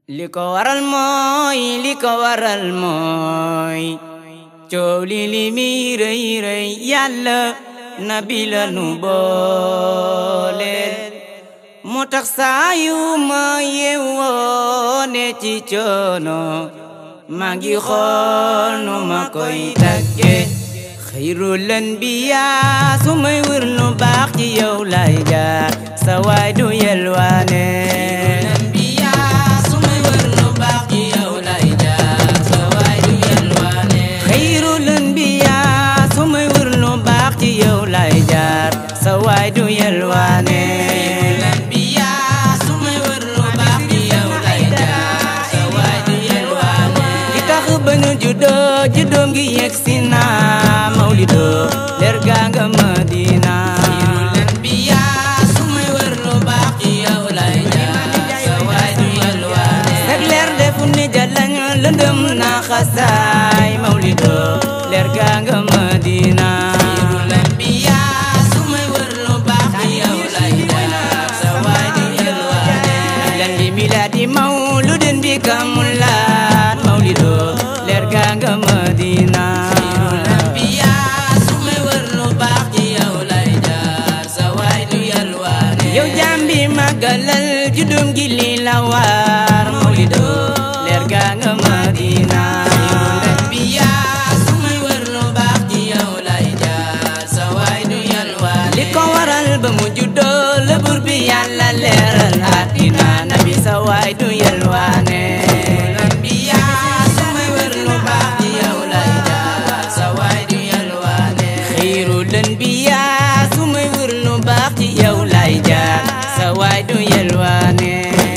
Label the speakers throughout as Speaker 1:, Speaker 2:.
Speaker 1: li ko waral mooy li ko waral mooy coow li li mi rëy rëy yàlla nabi la nu booleel moo tax saa yu ma yeewoo ne ci coono maa ngi xool nu ma koy tagge xayrul anbiyaa su may wër lu baax ci yow lay jaar sa waay du yelwaane xayrul anbiyaa su may wër lu baax ci yow lay jaar sa waay du yelwaane ki tax ba ñu juddoo juddoom gi yegg si na mawlido leer gaa nga madina sag leer defu ni jalañ lëndëm na xasaay mawlido leer gaa nga madina lan bi milaadi mawludin bi kamulat mawlido leer gaa nga madina yow jambi magalal judum gi li la war mawlido leer gaa nga madina li ko waral ba mu juddoo la bur bi yàlla leeral àddina nabi sa waay du yelwaane xayrul anbiyaa su may wër lu baax ci yow lay jaar sa waay du yelwaane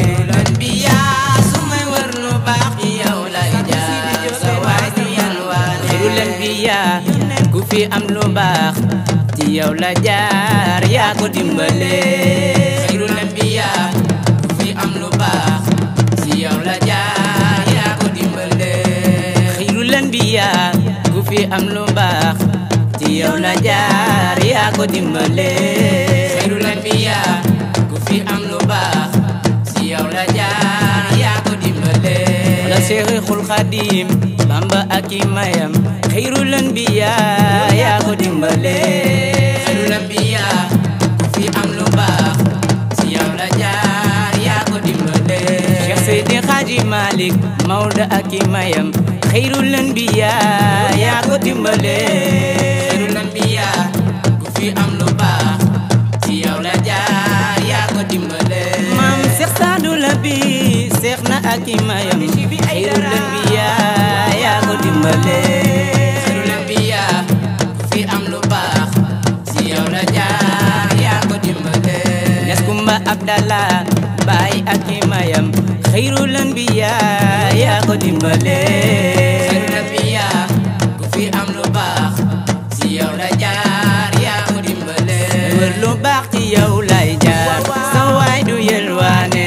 Speaker 1: xayrul anbiyaa ku fi am lu baax ci yow la jaar yaa ko dimbale xayrul anbiyaa ku fi am lu baax ci yow la jaar yaa ko dimbale xayrul anbiyaa ku fi am lu baax ci yow la jaar yaa ko dimbale xayrul anbiyaa ku fi am lu baax ci yow la jaar yaa ko dimbale la Seexul Xadim Bamba ak i mayam xayrul anbiyaa yaa ko dimbale xayrul anbiyaa ku fi am lu baax ci yow la jaar yaa ko dimbale Cheikh Seydi Xaaji Malik Mawda ak i mayam xayrul anbiyaa yaa ko dimbale xayrul anbiyaa ku fi am lu baax ci yow la jaar yaa ko dimbale maam Cheikh Saadu Labi Cheikh na ak i mayam xayrul anbiyaa yaa ko dimbale xayrul anbiyaa ku fi am lu baax ci yow la jaar yaa ko dimbale Ñas Kumba Abdallah baay ak i mayam xayrul anbiyaa yaa ko dimbale xayrul anbiyaa ku fi am lu baax ci yow la jaar yaa ko dimbale wër lu baax ci yow lay jaar sa waay du yelwaane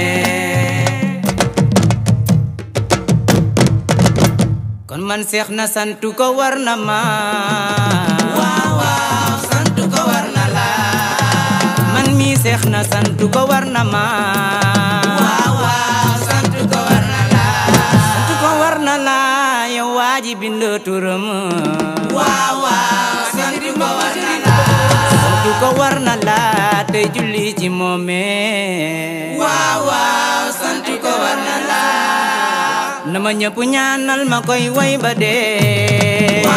Speaker 1: kon man seex na santu ko war na ma waaw waaw santu ko war na la man mi seex na santu ko war na ma waaw waaw santu ko war na la santu ko war na la yow waaji bind turam waaw waaw santu ko war na la santu ko war na la tey julli ci moome waaw waaw santu ko war na la na ma ñëpp ñaanal ma koy way ba dee